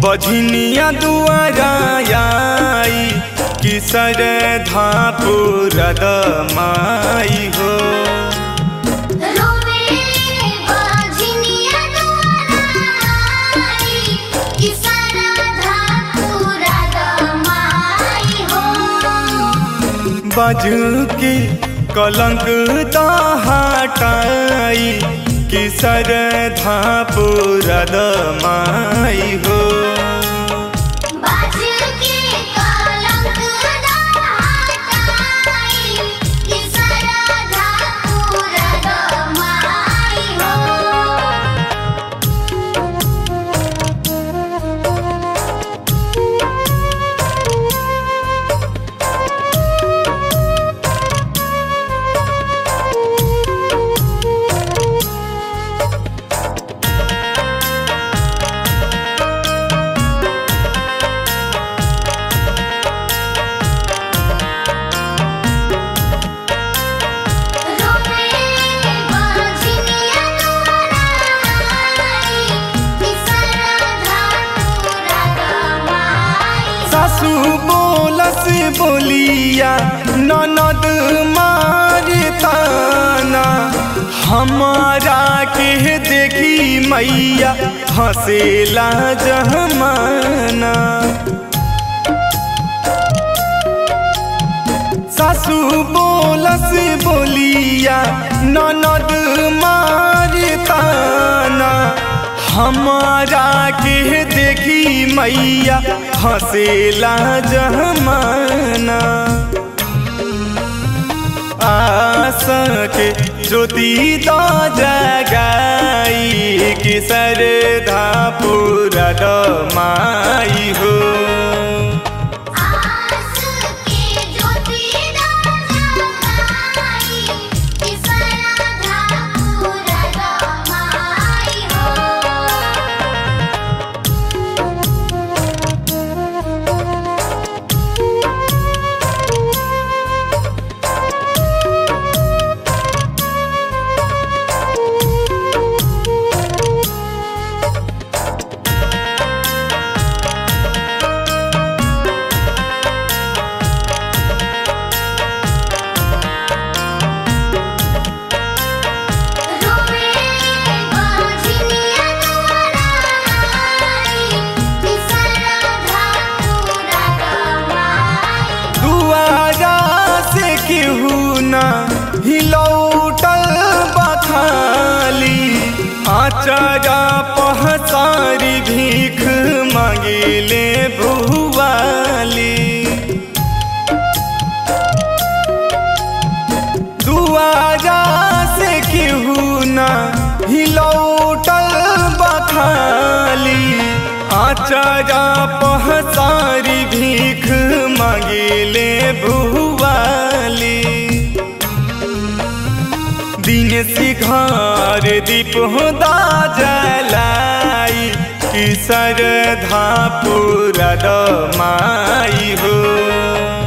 बझनिया दुआरा आई कि सरधा पुरद माई हो रोवे बाझनिया दुआरा आई कि सरधा पूरा दमाई हो बज के कलंक हटाई कि सरधा पुरद माई हो बाज के कलंक हटाई कि सरधा पूरा दमाई हो रोवे बाझनिया दुआरा आई कि सरधा पूरा दमाई सासू बोलस बोलिया ननद मारे ताना हमारा के देखी मैया हंसेला जहमाना सासू बोलस बोलिया ननद मारे ताना हमारा के देखी मैया हंसेला जहमाना आशा के ज्योति द जगाई कि सरधा पूरा माई हो आस के ज्योति जगाई कि सरधा पूरा दमाई हो रोवे बाझनिया दुआरा आई कि सरधा पूरा दमाई दुआरा से केहू ना हिलौटल बखाली आचारा पहसारी भीख मांगिले भुवाली दुआरा से केहू ना हिलौटल बखाली आचारा पहसारी भीख मांगिले भुवाली दिन सिघार दीप होदा जलाई कि सरधा पूरा माई हो